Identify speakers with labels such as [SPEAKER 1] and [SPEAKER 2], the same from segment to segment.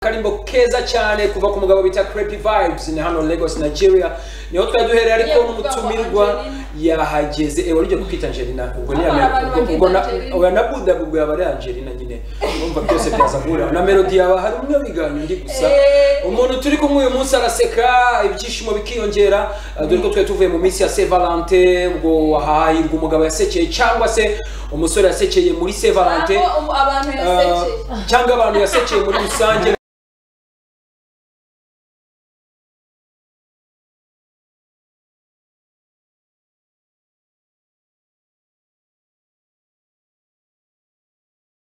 [SPEAKER 1] akarimbo keza cyane kuva ku mugabo bita creepy vibes ni hano Lagos Nigeria niho twari duhereye ariko
[SPEAKER 2] Yavuga
[SPEAKER 1] n'umutumirwa
[SPEAKER 2] ngo Angelina.
[SPEAKER 1] yahageze ewe uryo kwita Angelina ubwo ni
[SPEAKER 2] Ah, abantu
[SPEAKER 1] ubwo- ubwo na
[SPEAKER 2] bakita Angelina.
[SPEAKER 1] oya na Buda ubwo yaba ari Angelina nyine urumva byose byaza guhura na Melody yaba hari umwe wiganye undi gusa
[SPEAKER 2] Eh.
[SPEAKER 1] umuntu turi kumwe uyu munsi araseka ibyishimo bikiyongera eh, dore ko twari tuvuye mu minsi ya Saint Valentin ubwo hahirwa umugabo yasekeye cyangwa se umusore yasekeye muri Saint Valentin
[SPEAKER 2] Aho umu- abantu yasekeye
[SPEAKER 1] Ah, cyangwa abantu yasekeye muri rusange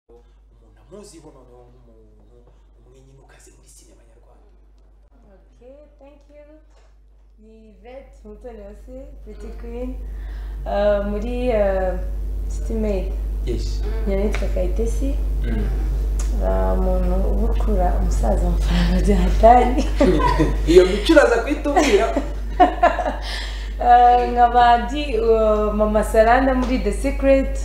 [SPEAKER 1] umuntu amuziho noneho nk'umuntu umwe nyine ukaze muri sinema nyarwanda
[SPEAKER 3] Ok, thank you. Ni Yvette Mutoni Wase, Pretty Queen, uh, muri uh, City Maid.
[SPEAKER 1] yes
[SPEAKER 3] Yanitwa Kayitesi. Uh, umuntu ubukura umusaza amafaranga bya hatari.
[SPEAKER 1] iyo mico uraza kuyitubwira
[SPEAKER 3] Uh, nkaba ndi uh, Mama Saranda muri The Secret.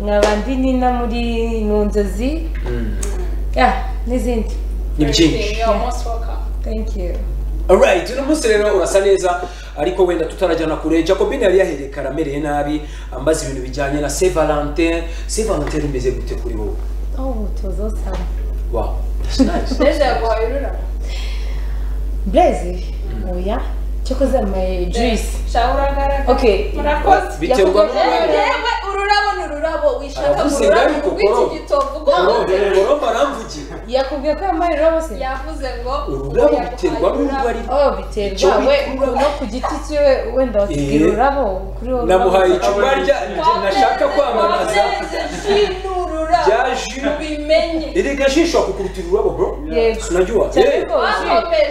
[SPEAKER 3] Nkaba ndi Nina muri Mu Nzozi. Yeah, n'izindi.
[SPEAKER 1] ni byinshi
[SPEAKER 2] Okay, you are most welcome.
[SPEAKER 3] Thank you.
[SPEAKER 1] Alright, uno munsi rero urasa neza ariko wenda tutarajyana kure Jacobine yari yahereye kare amereye nabi ambaza ibintu bijyanye na Saint Valentin Saint Valentin rimeze gute kuri wowe
[SPEAKER 3] Oh, it was awesome.
[SPEAKER 1] wow that's nice
[SPEAKER 2] Deja yaguhaye ururabo
[SPEAKER 3] Blaze? Oya. Cyokoze my juice.
[SPEAKER 2] Shaka uragaragara.
[SPEAKER 3] Okay.
[SPEAKER 2] Murakoze.
[SPEAKER 1] biterwa
[SPEAKER 2] Yewe,
[SPEAKER 1] n'umuntu
[SPEAKER 2] yewe, ururabo ni ururabo wishaka
[SPEAKER 1] Aravuze
[SPEAKER 2] ururabo
[SPEAKER 1] ngari
[SPEAKER 2] rw'iki
[SPEAKER 1] kokoro.
[SPEAKER 2] gitovu
[SPEAKER 1] Oro-
[SPEAKER 2] ubwo
[SPEAKER 1] Oro baramvugira
[SPEAKER 3] yakubwiye ko yambaye ururabo se
[SPEAKER 2] yavuze ngo
[SPEAKER 1] ururabo biterwa n'urwo ari
[SPEAKER 3] oh
[SPEAKER 1] Icyo
[SPEAKER 3] biterwa we
[SPEAKER 1] bikurura.
[SPEAKER 3] no ku giti cyiwe wenda watubwira
[SPEAKER 1] Eh.
[SPEAKER 3] ururabo kuri wowe
[SPEAKER 1] namuhaye
[SPEAKER 3] ururabo.
[SPEAKER 1] icupa rya nashaka kwamamaza rya jus
[SPEAKER 2] bimenye
[SPEAKER 1] iri gashisho kukuruta ururabo bro
[SPEAKER 3] Yego.
[SPEAKER 1] sinajya uwa
[SPEAKER 3] Cyane
[SPEAKER 1] Eh,
[SPEAKER 3] ko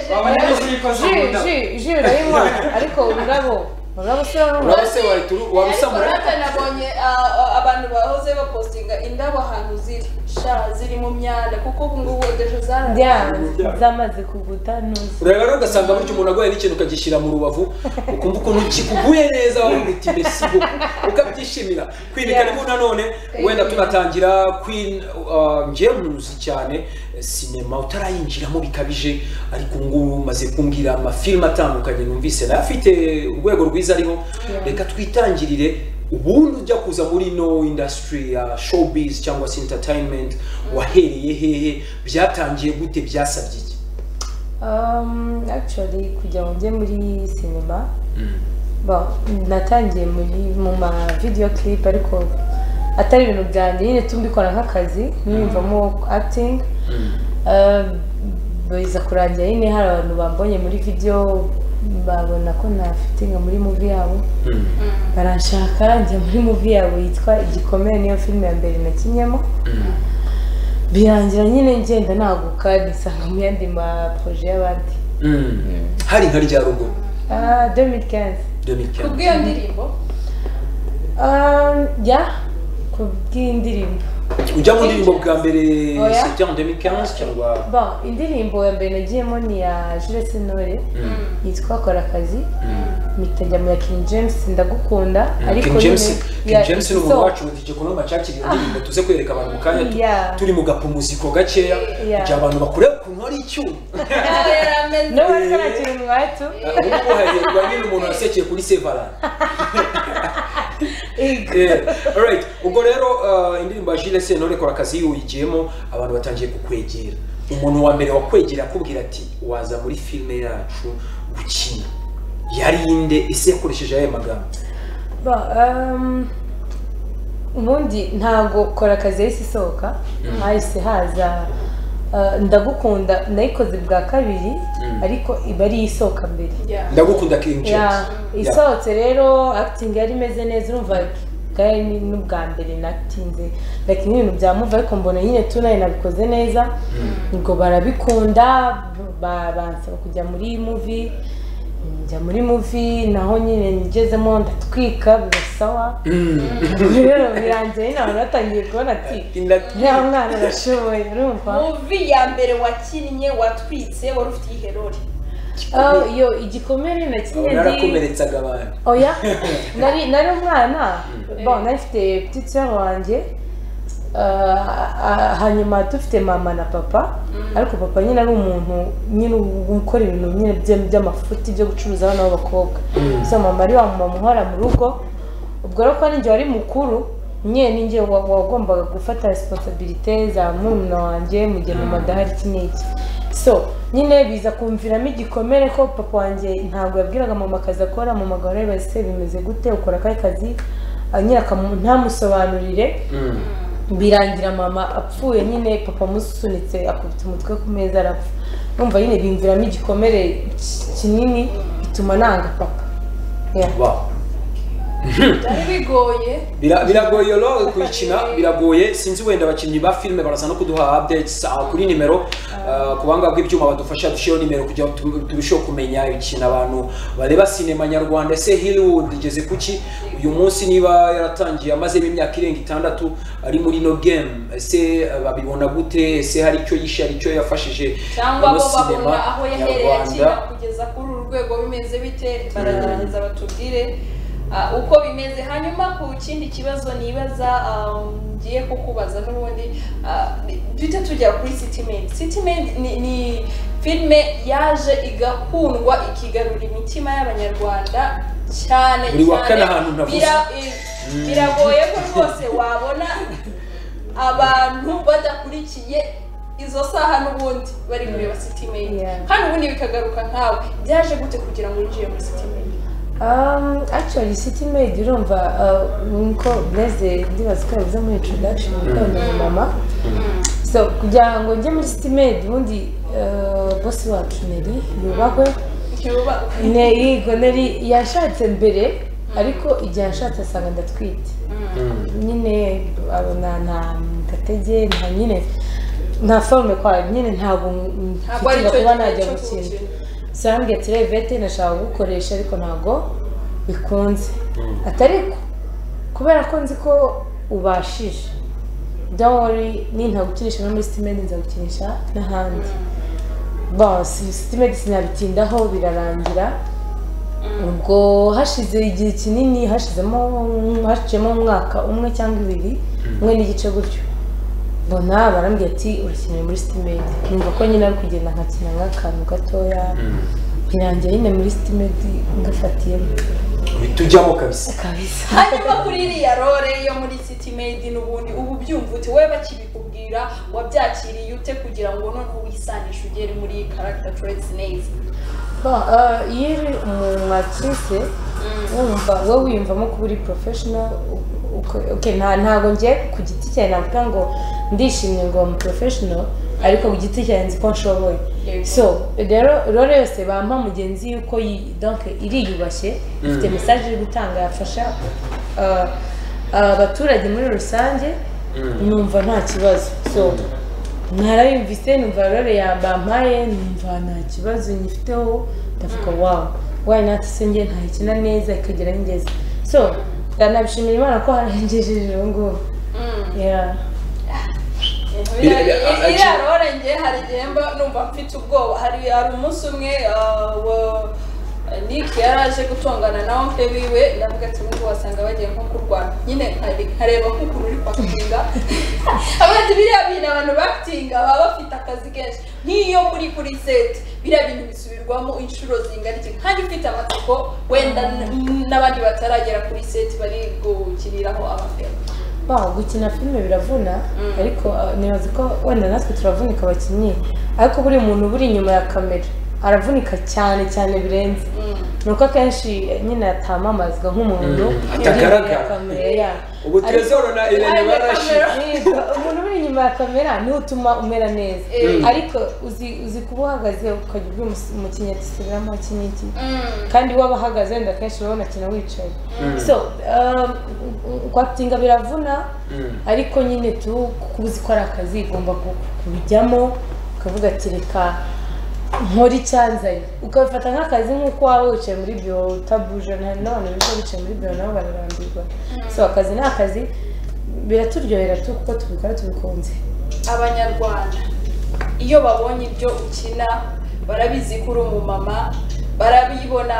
[SPEAKER 3] ji ji ji urayinywa ariko ururabo ururabo se uraranywa?
[SPEAKER 1] uraba se wahita uru- warusamura
[SPEAKER 2] nabonye ah, ah, abantu bahoze bapostinga indabo ahantu ziri sha ziri mu myanda kuko ubu ngubu ejo
[SPEAKER 3] Ndya,
[SPEAKER 2] zararaye
[SPEAKER 3] zamaze kuguta ntuzi
[SPEAKER 1] ureba rero ugasanga burya umuntu aguhaye n'ikintu ukagishyira mu rubavu ukumva ukuntu kikuguye neza wavuga uti mbese boko ukabyishimira kwibika
[SPEAKER 3] Yeah.
[SPEAKER 1] rero nanone wenda tunatangira kwin uh, ngewe muzi cyane eh, sinema utarayinjiramo bikabije ariko ubu ngubu umaze kumbwira amafilime atandukanye numvise nayo afite urwego rwiza ariho reka twitangirire ubundi ujya kuza muri ino industry ya showbiz cyangwa se entertainment wahereye hehe byatangiye gute byasabye iki
[SPEAKER 3] Um, actually kugira ngo njye muri sinema bon natangiye muri mu ma video clip ariko atari ibintu byanjye nyine tumbikora nk'akazi niyumvamo acting Uh, biza kurangira nyine hari abantu bambonye muri video babona ko nafitinga muri movie yabo baranshaka njya muri movie yabo yitwa igikomere niyo filime ya mbere nakinnyemo birangira nyine ngenda naguka nisanga mu yandi ma projet y'abandi
[SPEAKER 1] hari nka rya rugo
[SPEAKER 3] Ah, 2015
[SPEAKER 2] kubw'iyo ndirimbo
[SPEAKER 3] Um, ya kubw'indirimbo
[SPEAKER 1] ujya mu ndirimbo bwa mbere
[SPEAKER 3] Oya.
[SPEAKER 1] c'était en 2015 cyangwa
[SPEAKER 3] bon indirimbo ya mbere nagiyemo ni ya Jules Sentore yitwa kora akazi mpita njya mu ya King James ndagukunda
[SPEAKER 1] King
[SPEAKER 3] nyine-
[SPEAKER 1] James King
[SPEAKER 3] ya-
[SPEAKER 1] James ni
[SPEAKER 3] so,
[SPEAKER 1] umuntu wacu mutije kuno macakiri indirimbo tuze kwereka abantu mu kanya tu-
[SPEAKER 3] Yeah.
[SPEAKER 1] turi mu gapumuziko gakeya
[SPEAKER 3] Yeah.
[SPEAKER 1] kugira abantu bakure ukuntu hari icyuma
[SPEAKER 2] Yarameze.
[SPEAKER 3] no wari karakira umwatu
[SPEAKER 1] ubu ngubu hahirwa nyine umuntu wasekeye kuri Sevalana Yeah. Alright. ubwo rero uh, indirimbo ya Jules Sentore kora akazi uyigiyemo abantu batangiye kukwegera umuntu wa mbere wakwegera akubwira ati waza muri filime yacu gukina yari inde ese yakoresheje ayahe magambo
[SPEAKER 3] Bon, um, ubundi ntabwo kora akazi yahise isohoka hahise haza uh, ndagukunda nayikoze bwa kabiri ariko iba ari isohoka mbere
[SPEAKER 2] Yeah.
[SPEAKER 1] ndagukunda King James
[SPEAKER 3] ya isohotse rero acting yari imeze neza urumva bwari ni- n'ubwa mbere natinze like n'ibintu byamuva ariko mbona nyine tunaye nabikoze neza ubwo barabikunda ba- bansaba kujya muri movie njya muri movie naho nyine ngezemo ndatwika bigasawa rero birangiye nyine abantu batangiye kubona ati
[SPEAKER 1] Indatwika.
[SPEAKER 3] nta mwana arashoboye urumva
[SPEAKER 2] muvi ya mbere wakinnye watwitse wari ufite iherori
[SPEAKER 3] Oh, yo igikomere na kimwe ndi
[SPEAKER 1] narakomeretsaga abantu
[SPEAKER 3] oya nari nari umwana bon nari mfite petite sœur wanjye Ah, hanyuma dufite mama na papa ariko papa nyine ari umuntu nyine ukora ibintu nyine bye- by'amafuti byo gucuruza abana b'abakobwa so mama ari wa mama uhora mu rugo ubwo rero ko ninjye wari mukuru nyine ninjye wa- wagombaga gufata resiponsabilite za murumuna wanjye mu gihe mama adahari iki n'iki so nyine biza kumviramo igikomere ko papa wanjye ntabwo yabwiraga mama akazi akora mama agahora ese bimeze gute ukora akahe kazi Ah, nyine akamu- ntamusobanurire birangira mama apfuye nyine papa amusunitse akubita umutwe ku meza arapfa numva nyine bimviramo igikomere ki- kinini bituma nanga papa Yeah.
[SPEAKER 1] Wow.
[SPEAKER 2] byari bigoye
[SPEAKER 1] Bira- biragoye rero kuyikina biragoye sinzi wenda abakinnyi ba filime baraza no kuduha updates aha kuri nimero ah, ku buhanga bw'ibyuma badufasha dushyiraho nimero kugira ngo tu- turusheho kumenya ikintu abantu bareba sinema nyarwanda ese Hollywood igeze kuki uyu munsi niba yaratangiye amazemo imyaka irenga itandatu ari muri no game ese ah, babibona gute ese hari icyo yishe hari icyo yafashije
[SPEAKER 2] cyangwa
[SPEAKER 1] muri
[SPEAKER 2] bo
[SPEAKER 1] sinema
[SPEAKER 2] babona aho yahereye akina kugeza kuri uru rwego bimeze bite baragerageza batubwire ah, uko bimeze hanyuma ku kindi kibazo nibaza ah, ngiye kukubaza n'ubundi ah, duhita tujya kuri sitimen sitimen ni, ni filime yaje igakundwa ikigarura imitima y'abanyarwanda cyane
[SPEAKER 1] Buri wa kane
[SPEAKER 2] cyane
[SPEAKER 1] ahantu navuze.
[SPEAKER 2] bira- eh, biragoye ko rwose wabona abantu badakurikiye izo saha n'ubundi bari kureba city mail
[SPEAKER 3] Yeah.
[SPEAKER 2] kandi ubundi bikagaruka nkawe byaje gute kugira ngo winjire muri city mail
[SPEAKER 3] Um, actually city maid urumva uh, niko bleze ndibaza ko yavuze muri introduction ukunda mama so kugira ngo njye muri city maid ubundi uh, bosi wacu neri yubahwe
[SPEAKER 2] ntibuba
[SPEAKER 3] neri neri yashatse mbere ariko igihe yashatse asanga ndatwite nyine abona nta gatege nta nyine nta forume kwa nyine ntabwo
[SPEAKER 2] ntabwo ari
[SPEAKER 3] mfitira
[SPEAKER 2] cyo
[SPEAKER 3] kuba
[SPEAKER 2] gihe
[SPEAKER 3] najya
[SPEAKER 2] cyo
[SPEAKER 3] gukina
[SPEAKER 2] gukina
[SPEAKER 3] sarambwiye ati revete nashaka kugukoresha ariko ntabwo bikunze atariko kubera ko nzi ko ubashije dawori nintagukinisha no muri sitimedi nzagukinisha n'ahandi basi sitimedi sinabitindaho birarangira ubwo hashize igihe kinini hashizemo hashizemo umwaka umwe cyangwa ibiri umwe n'igice gutyo mbona barambwira ati urakeneye muri sitimedi numva ko nyine ari kugenda nkakina nk'akantu gatoya birangira nyine muri sitimedi ngafatiyemo
[SPEAKER 1] bitujyamo kabisa
[SPEAKER 3] kabisa
[SPEAKER 2] hanyuma kuri iriya role yo muri city maid n'ubundi ubu byumva ute wowe bakibikubwira wabyakiriye ute kugira ngo noneho wisanishe ugere muri character traits neza
[SPEAKER 3] Bon, euh, iyo uri umuntu wakize wumva wowe wiyumvamo kuba uri professional u- uko- okay, nta ntabwo njye ku giti cyanjye navuga ngo ndishimye ngo mu professional ariko ku giti cyanjye nzi ko nshoboye
[SPEAKER 2] Yego.
[SPEAKER 3] so rero rero yose bampa mugenzi yuko yi- donc iriyubashye ifite message iri gutanga yafasha uh, uh, abaturage muri rusange numva nta kibazo so narayumvise numva rero yabampaye numva nta kibazo nyifiteho ndavuga wawu wayi natse njye ntayikina neza ikagera aho ingeze so ndanabishimira imana ko harengejeje ubu ngubu Yeah.
[SPEAKER 1] Bira- bira-
[SPEAKER 2] iriya iriya
[SPEAKER 1] actually-
[SPEAKER 2] role njye hari igihe mba numva mfite ubwoba hari hari umunsi umwe ah, wa- Nick yari aje gutongana na mpe wiwe ndavuga ati nubwo wasanga bagiye nko kurwana nyine nkare- nkareba nk'ukuntu uri kwakitinga avuga ati biriya bintu abantu bakitinga baba bafite akazi kenshi nk'iyo muri kuri seti biriya bintu bisubirwamo inshuro zingana iki kandi ufite amatsiko wenda n- n'abandi bataragera kuri seti bari gukiniraho abafera
[SPEAKER 3] Wow, gukina filime biravuna ariko uh, nibaza ko wenda natwe turavunika abakinnyi ariko buri muntu buri inyuma ya kamera aravunika cyane cyane birenze ni uko akenshi eh, nyine atamamazwa nk'umuntu
[SPEAKER 1] Mm,
[SPEAKER 3] uri inyuma ya
[SPEAKER 1] atagaragara.
[SPEAKER 3] kamera yeah.
[SPEAKER 1] ubu
[SPEAKER 3] Ariko-
[SPEAKER 1] trezoro na irene
[SPEAKER 2] Ariko-
[SPEAKER 1] barashize
[SPEAKER 3] Yego, umuntu uri inyuma ya kamera niwe utuma umera neza
[SPEAKER 2] Mm.
[SPEAKER 3] ariko uzi uzi kuba uhagaze ukajya ubwira umus- umukinnyi ati subiramo iki n'iki kandi waba ahagaze wenda akenshi urabona akina wicaye so um, kwakitinga biravuna ariko nyine tu kuba uzi ko ari akazi ugomba ku- kubijyamo ukavuga ati reka nkora icyanzanye ukabifata nk'akazi nk'uko waba wicaye muri biro utabuje hari n'abantu biga bicaye muri biro nabo bararambirwa so akazi ni akazi biraturyohera tu kuko tubikora tubikunze
[SPEAKER 2] abanyarwanda iyo babonye ibyo ukina barabizi ko uri umumama barabibona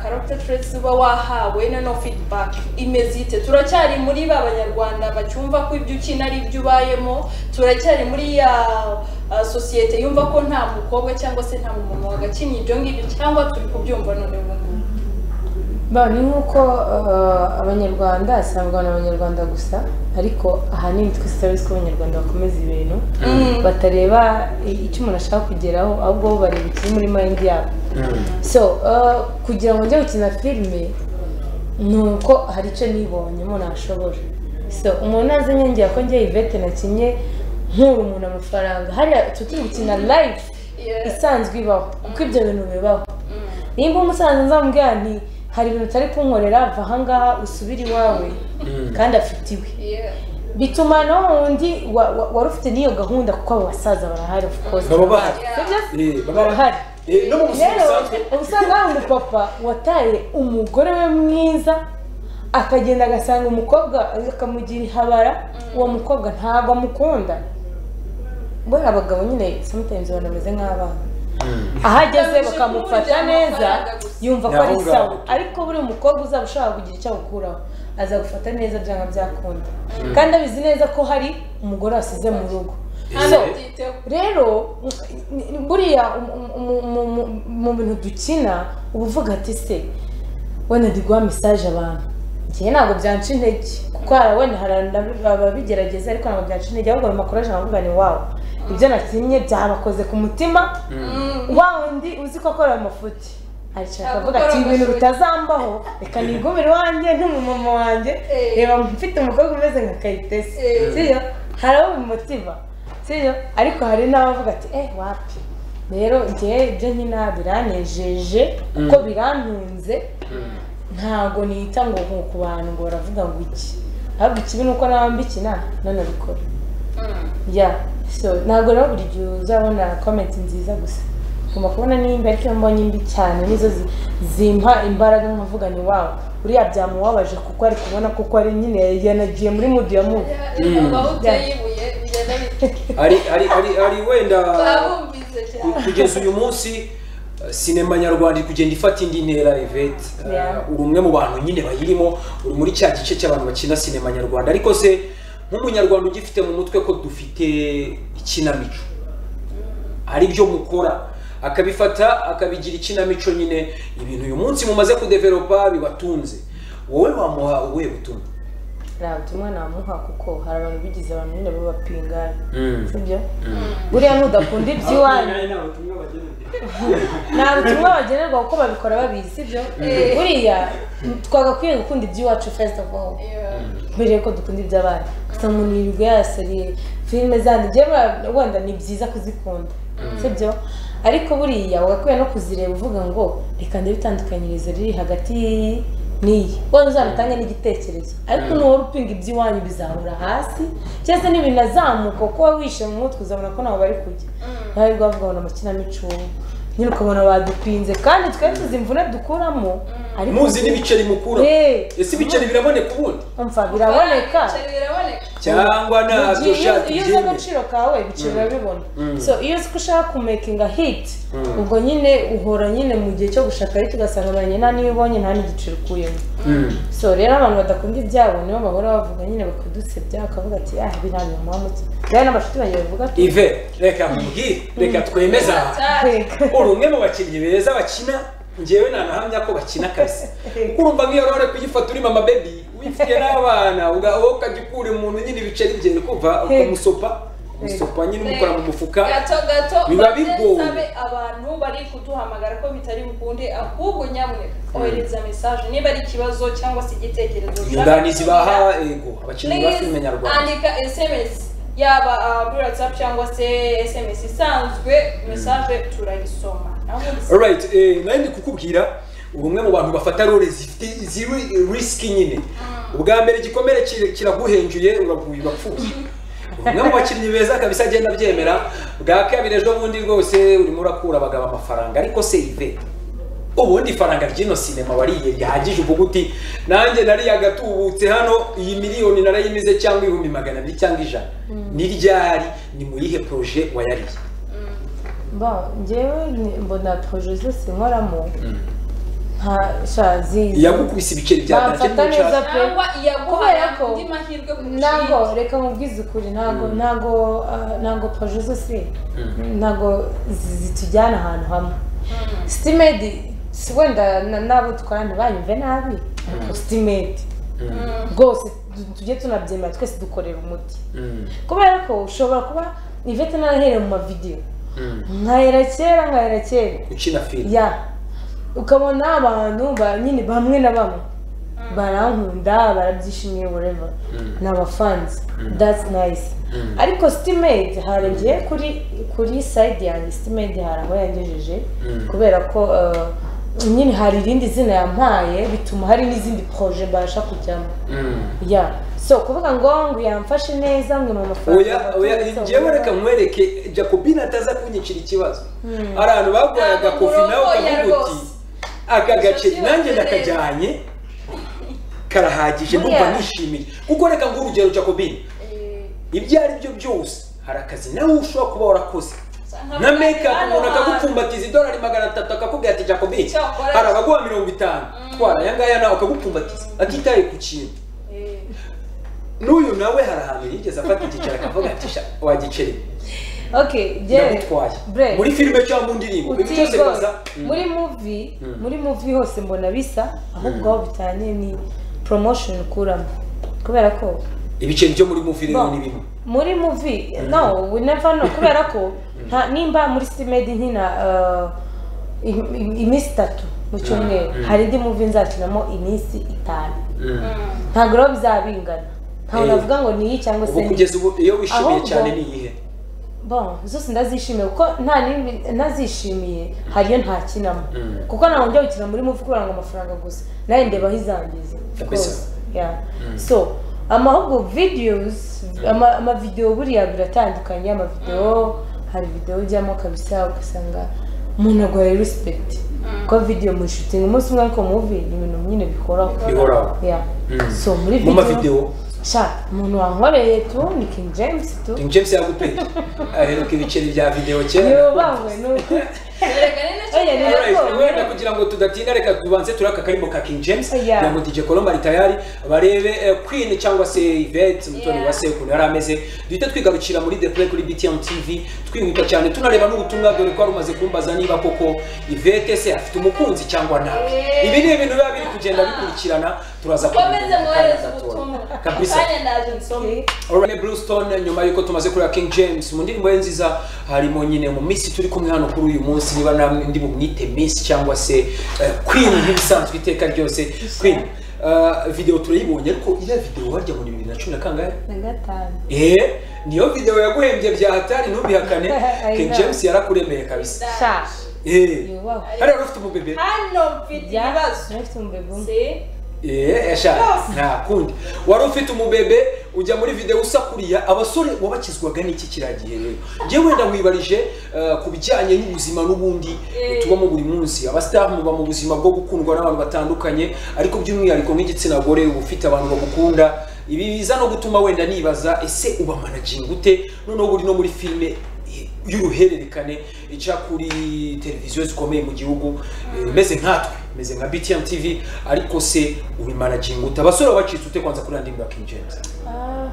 [SPEAKER 2] karokita turesi uba wahawe na no feedback imeze ite turacyari muri ba banyarwanda bacyumva ko ibyo ukina ari ibyo ubayemo turacyari muri ya uh, sosiyete yumva ko nta mukobwa cyangwa se nta muntu wagakinnye ibyo ngibyo cyangwa turi kubyumva none ubu ngubu
[SPEAKER 3] ba ni nk'uko uh, abanyarwanda asangwa n'abanyarwanda gusa ariko ahanini twese turabizi ko abanyarwanda bakomeza ibintu
[SPEAKER 2] Mm.
[SPEAKER 3] batareba i- icyo umuntu ashaka kugeraho ahubwo bo bareba ikiri muri mind yabo so uh, kugira ngo njye gukina filime ni uko hari icyo nibonyemo nashobora so umuntu azi nyongera ko njye ivete nakinnye nkura umuntu amafaranga hariya tuti gukina live
[SPEAKER 2] Yeah.
[SPEAKER 3] isanzwe ibaho kuko ibyo bintu bibaho
[SPEAKER 2] Mm.
[SPEAKER 3] nimba umusaza nzamubwira nti hari ibintu utari kunkorera va ahangaha usubire iwawe kandi afite iwe
[SPEAKER 2] Yeah.
[SPEAKER 3] bituma na wa wundi wa- wa- wari ufite n'iyo gahunda kuko abo basaza barahari of course
[SPEAKER 1] baba bahari
[SPEAKER 3] Sibyo?
[SPEAKER 1] Eh, baba bahari
[SPEAKER 3] Bahari.
[SPEAKER 1] Eh, no mu buzima
[SPEAKER 3] rero
[SPEAKER 1] busanzwe
[SPEAKER 3] uba usanga hari umupapa wataye umugore we mwiza akagenda agasanga umukobwa akamugira ihabara uwo mukobwa ntabwo amukunda buriya abagabo nyine sometimes banameze nk'abana aho ageze bakamufata neza yumva ko ari
[SPEAKER 1] Ni aho
[SPEAKER 3] sawa
[SPEAKER 1] ngaho.
[SPEAKER 3] ariko buri mukobwa uzaba ushaka kugira icyo awukuraho azagufata neza byanga byakunda kandi abizi neza ko hari umugore wasize mu rugo
[SPEAKER 2] Nta
[SPEAKER 1] So-
[SPEAKER 2] nabyiteho.
[SPEAKER 3] rero ni- ni- buriya um- um- um- um- mu bintu dukina uba uvuga ati se wenda ndi guha mesaje abantu njyewe ntabwo byanca intege kuko hari wenda hari ababigerageza ariko ntabwo byanca intege ahubwo biba kuraje nkavuga ni wawe ibyo nakinnye byabakoze ku mutima wa wundi uzi ko akora amafuti aricara akavuga ati ibintu bitazambaho reka nigumire iwanjye n'umumama wanjye
[SPEAKER 2] Eh.
[SPEAKER 3] reba mfite umukobwa umeze nka kayitesi
[SPEAKER 2] Eh.
[SPEAKER 3] sibyo hari abo bimutima sibyo ariko hari n'abavuga ati eh wapi rero njyewe ibyo nkina biranejeje kuko birantunze ntago nita ngo nko ku bantu ngo baravuga ngo iki ahubwo ikibi ni uko nawe mbikina none bikora
[SPEAKER 2] Mm.
[SPEAKER 3] ya so ntabwo rero buri gihe uzabona komenti nziza gusa ngomba kubona nimba ariko iyo mbonye imbi cyane nizo zi- zimpa imbaraga nkavuga ni wawe uriya byamubabaje kuko ari kubona kuko ari nyine yanagiye muri mudu ya mubi
[SPEAKER 2] Yeah, aho uteye ibuye bigenda bite
[SPEAKER 1] hari hari hari hari wenda
[SPEAKER 2] babumvise
[SPEAKER 1] Ku-
[SPEAKER 2] cyane
[SPEAKER 1] kugeza uyu munsi eh, sinema nyarwanda iri kugenda ifata indi ntera evete
[SPEAKER 3] Yeah.
[SPEAKER 1] uri umwe mu bantu nyine bayirimo uri muri cya gice cy'abantu bakina sinema nyarwanda ariko se nk'umunyarwanda ugifite mu mutwe ko dufite ikinamico ari byo mukora akabifata akabigira ikinamico nyine ibintu uyu munsi mumaze kudeveropa bibatunze wowe wamuha ubuhe butumwa
[SPEAKER 3] nta butumwa namuha kuko hari abantu bigize abantu nyine babapingana sibyo buriya n'udakunda iby'iwanyu nta butumwa bagenerwa kuko babikora babizi sibyo buriya twagakwiye gukunda iby'iwacu first of all
[SPEAKER 2] Yeah.
[SPEAKER 3] mbere yuko dukunda iby'abana gusa umuntu yirirwa yasariye filime zandi njyewe wa- wenda ni byiza kuzikunda sibyo ariko buriya wagakwiye no kuzireba uvuga ngo reka ndebe itandukanyirizo riri hagati y'iyi n'iyi wenda uzabitange n'igitekerezo ariko nuwari upinga iby'iwanyu bizahura hasi cyangwa se n'ibinazamuka kuko waba wishe mu mutwe uzabona ko ntabwo bari kujya nawe rwavuga ngo ni amakinamico nyine ukabona badupinze kandi twari tuzi imvune dukuramo ariko
[SPEAKER 1] muzi n'ibiceri mukura
[SPEAKER 3] Eh.
[SPEAKER 1] ese ibiceri biraboneka ubundi
[SPEAKER 3] umva biraboneka
[SPEAKER 2] Ibiceri biraboneka
[SPEAKER 1] cyangwa ntabyo
[SPEAKER 3] Mugihe iyo
[SPEAKER 1] ushaka
[SPEAKER 3] iyo uzi
[SPEAKER 1] ibyemeye.
[SPEAKER 3] agaciro kawe ibiciro urabibona so iyo uzi ko ushaka kumekinga hiti ubwo nyine uhora nyine mu gihe cyo gushaka hiti ugasanga baranye nta niyo ubonye nta n'igiciro ukuyemo so rero abantu badakunda ibyabo nibo bahora bavuga nyine bakadusebya bakavuga ati ah biranyuma muhamutse rero n'abashuti banjye bavuga ati
[SPEAKER 1] ive reka mubwire reka twemeze aha
[SPEAKER 2] cyane
[SPEAKER 3] reka
[SPEAKER 1] uri umwe mu bakinnyi beza bakina njyewe nanahamya ko bakina akazi kuko urumva nk'iyo rero kuyifata urimo amabebi wifitiye n'abana uga- wowe ukajya ukura umuntu nyine ibiceri bye kuva ukamusopa umusopa nyine umukora mu mufuka
[SPEAKER 2] gato gato
[SPEAKER 1] Biba
[SPEAKER 2] maze
[SPEAKER 1] bigoye.
[SPEAKER 2] nsabe abantu bari kuduhamagara ko bitari bukunde ahubwo nyamwe kohereza mesaje niba ari ikibazo cyangwa se igitekerezo
[SPEAKER 1] inyunganizi
[SPEAKER 2] ushaka
[SPEAKER 1] baha
[SPEAKER 2] kugira,
[SPEAKER 1] ego abakinnyi ba filime
[SPEAKER 2] please
[SPEAKER 1] nyarwanda
[SPEAKER 2] andika sms yaba ah, kuri whatsapp cyangwa se sms isanzwe mesaje turayisoma naho ubundi se-
[SPEAKER 1] alright eh, nawe ndi kukubwira uri umwe mu bantu bafata role zifite ziri risiki nyine ubwa mbere igikomere kira- kiraguhenjuye uraguye urapfuye umwe mu bakinnyi beza kabisa agenda abyemera bwa kabiri ejo bundi rwose urimo urakura abagabo amafaranga ariko se iveta ubundi ifaranga ry'ino sinema wariye rihagije uvuga uti nanjye nariyagatubutse hano iyi miliyoni narayimize cyangwa ibihumbi magana abiri cyangwa ijana ni ryari ni mu yihe poroje wayariye
[SPEAKER 3] bon njyewe ni- mbona proje zose nkoramo
[SPEAKER 1] Mm.
[SPEAKER 3] nta sha ziza
[SPEAKER 1] yagukubise ibiceri bya
[SPEAKER 3] Bamfata
[SPEAKER 1] danje n'uko
[SPEAKER 3] neza
[SPEAKER 1] ushaka.
[SPEAKER 3] pe.
[SPEAKER 2] cyangwa iyaguha
[SPEAKER 3] Kubera ko-
[SPEAKER 2] andi mahirwe
[SPEAKER 3] ntabwo
[SPEAKER 2] kurusha
[SPEAKER 3] reka nkubwize ukuri ntabwo
[SPEAKER 1] Mm.
[SPEAKER 3] ntabwo ah, ntabwo proje zose
[SPEAKER 1] Mm.
[SPEAKER 3] ntabwo zi- zitujyana ahantu hamwe sitimedi si wenda na- n'abo twana banyumve nabi ariko sitimedi
[SPEAKER 1] Mm.
[SPEAKER 2] Mm.
[SPEAKER 3] rwose tu- tujye tunabyemera twese dukorera umuti
[SPEAKER 1] Mm.
[SPEAKER 3] kubera ko ushobora kuba ivete narahereye mu mavidewo
[SPEAKER 1] Mm.
[SPEAKER 3] nkahera kera nkahera kera
[SPEAKER 1] ukina filime
[SPEAKER 3] ya ukabona abantu ba nyine bamwe na bamwe barankunda barabyishimiye whatever
[SPEAKER 1] Mm.
[SPEAKER 3] ni abafanzi
[SPEAKER 1] Mm.
[SPEAKER 3] that's nice
[SPEAKER 1] Mm.
[SPEAKER 3] ariko sitimedi harengeye kuri kuri sayidi yanjye sitimedi hari aho yangejeje
[SPEAKER 1] Mm.
[SPEAKER 3] kubera ko eh, nyine hari irindi zina yampaye bituma hari n'izindi poroje mbasha kujyamo
[SPEAKER 1] Mm.
[SPEAKER 3] ya so kuvuga ngo ngo yamfashe neza ngo ni
[SPEAKER 1] oya
[SPEAKER 3] amafaranga
[SPEAKER 1] oya njyewe reka nkwereke jacobine ataza kunyicira ikibazo
[SPEAKER 3] Hmm.
[SPEAKER 1] hari abantu baguraga
[SPEAKER 2] Ntabwo
[SPEAKER 1] kofi nawe
[SPEAKER 2] murongoye
[SPEAKER 1] ukavuga uti
[SPEAKER 2] rwose.
[SPEAKER 1] aka gace
[SPEAKER 2] Nshuti
[SPEAKER 1] nanjye
[SPEAKER 2] bose
[SPEAKER 1] ndakajyanye karahagije ndumva
[SPEAKER 3] Buriya.
[SPEAKER 1] nishimiye kuko reka nguhe urugero jacobine
[SPEAKER 2] Eh,
[SPEAKER 1] ibyo ari byo byose hari akazi nawe ushobora kuba warakoze na
[SPEAKER 2] nka
[SPEAKER 1] make up
[SPEAKER 2] hano
[SPEAKER 1] umuntu
[SPEAKER 2] hantu.
[SPEAKER 1] akagupfumbatiza idolari magana atatu akakubwira ati jacobine
[SPEAKER 2] Icyo wakora
[SPEAKER 1] hari
[SPEAKER 2] cyo."
[SPEAKER 1] abaguha mirongo itanu twara aya ngaya nawe akagupfumbatiza atitaye ku kintu
[SPEAKER 2] Eh,
[SPEAKER 1] n'uyu nawe hari ahantu yigeze afata igiceri akavuga ati "Sha, wa giceri
[SPEAKER 3] okay jewe
[SPEAKER 1] ndagutwaye
[SPEAKER 3] Bre.
[SPEAKER 1] muri filime cyangwa mu ndirimbo ibi
[SPEAKER 3] uti
[SPEAKER 1] byose
[SPEAKER 3] rwose
[SPEAKER 1] biza Mm.
[SPEAKER 3] muri muvi
[SPEAKER 1] Mm.
[SPEAKER 3] muri muvi hose mbona bisa ahubwo aho bitaniye ni promotion ukuramo kubera ko
[SPEAKER 1] ibiceri byo muri movie rero
[SPEAKER 3] Bon.
[SPEAKER 1] ni bimwe
[SPEAKER 3] muri muvi no we never know kubera ko nta nimba muri simedi nkina eh, im- im- iminsi itatu mu cyumweru
[SPEAKER 1] Mm.
[SPEAKER 3] hari indi muvi nzakinamo iminsi itanu
[SPEAKER 2] mm.
[SPEAKER 3] ntabwo rero bizabingana ntabwo
[SPEAKER 1] Eh.
[SPEAKER 3] navuga ngo ni iyi cyangwa
[SPEAKER 1] ubu
[SPEAKER 3] se ni iyi.
[SPEAKER 1] kugeza ubu iyo wishimiye
[SPEAKER 3] Ahubwo-
[SPEAKER 1] cyane ni iyihe
[SPEAKER 3] bon zose ndazishimiye kuko nta n'imwe nazishimiye hariyo ntakinamo
[SPEAKER 1] Mm.
[SPEAKER 3] kuko ntabwo njya gukina muri muvi kubera ngo amafaranga gusa nawe ndebaho izangiza
[SPEAKER 1] Kabisa.
[SPEAKER 3] Rwose, yeah. so amahubwo videos ama- amavidewo buriya biratandukanye amavidewo hari videwo ujyamo kabisa ugasanga umuntu aguhaye respect kuko video mu shooting umunsi umwe ariko muvi ni ibintu nyine bihoraho
[SPEAKER 1] bihoraho
[SPEAKER 3] yeah.
[SPEAKER 1] Mm.
[SPEAKER 3] so muri
[SPEAKER 1] mu mavidewo
[SPEAKER 3] sha umuntu wankoreye tu ni king james tu
[SPEAKER 1] King James yaguteye aheruka ibiceri bya videwo kera
[SPEAKER 3] yubahwe ni ukuri
[SPEAKER 2] Erega ni nacyo
[SPEAKER 3] Oya, ni
[SPEAKER 2] rero.
[SPEAKER 1] Alright,
[SPEAKER 3] Yego.
[SPEAKER 1] wenda kugira ngo tudatinda reka tubanze turaka akarimo ka King James
[SPEAKER 3] Yeah.
[SPEAKER 1] kugira ngo DJ Colombe ari tayari barebe eh, Queen cyangwa se Yvette mutoni
[SPEAKER 2] Yeah.
[SPEAKER 1] wa se ukuntu yari ameze duhita twigarukira muri The Play kuri BTM TV twihuta cyane tunareba n'ubutumwa dore ko wari umaze kumbaza niba koko Yvette se afite umukunzi cyangwa ntawe
[SPEAKER 2] Yeah.
[SPEAKER 1] ibi ni ibintu biba biri kugenda bikurikirana turaza
[SPEAKER 2] Mukomeze
[SPEAKER 1] kubimenya mu kanya
[SPEAKER 2] mwohereze
[SPEAKER 1] gatoya.
[SPEAKER 2] ubutumwa
[SPEAKER 1] kabisa
[SPEAKER 2] Kanya ndaje nsome
[SPEAKER 1] Orane Brewston nyuma y'uko tumaze kureba King James mu ndirimbo ye nziza harimo nyine mu minsi turi kumwe hano kuri uyu munsi niba namwe ndi bumwite Miss cyangwa se eh, Queen nk'ibisanzwe iteka ryose Queen eh, video turayibonye ariko iriya video warya mu bibiri na cumi na kangahe
[SPEAKER 3] na gatanu
[SPEAKER 1] eh niyo video yaguhembye bya hatari ntubihakane
[SPEAKER 3] I
[SPEAKER 1] King
[SPEAKER 3] know.
[SPEAKER 1] James yarakuremeye kabisa
[SPEAKER 3] sha
[SPEAKER 1] eh
[SPEAKER 3] yubahwe
[SPEAKER 1] hariya ufite umubebe
[SPEAKER 2] hano mfite
[SPEAKER 3] jya
[SPEAKER 2] ibibazo
[SPEAKER 3] ntafite umubego umwe
[SPEAKER 2] Se,
[SPEAKER 1] Eh, esha nta kundi wari ufite umubebe ujya muri video usakuriya abasore wabakizwaga n'iki kiragiye rero njyewe wenda nkwibarije eh, ku bijyanye n'ubuzima n'ubundi
[SPEAKER 2] Eh.
[SPEAKER 1] tubamo buri munsi abasitari muba mu buzima bwo gukundwa n'abantu batandukanye ariko by'umwihariko nk'igitsina gore uba ufite abantu bagukunda ibi biza no gutuma wenda nibaza ese uba managing gute noneho buri no muri filime eh, y'uruhererekane ica kuri televiziyo zikomeye mu gihugu eh, meze nkatwe meze nka BTM TV ariko se uri managing gute abasore wabacitse ute kwanza kuri andimba King James
[SPEAKER 3] Ah,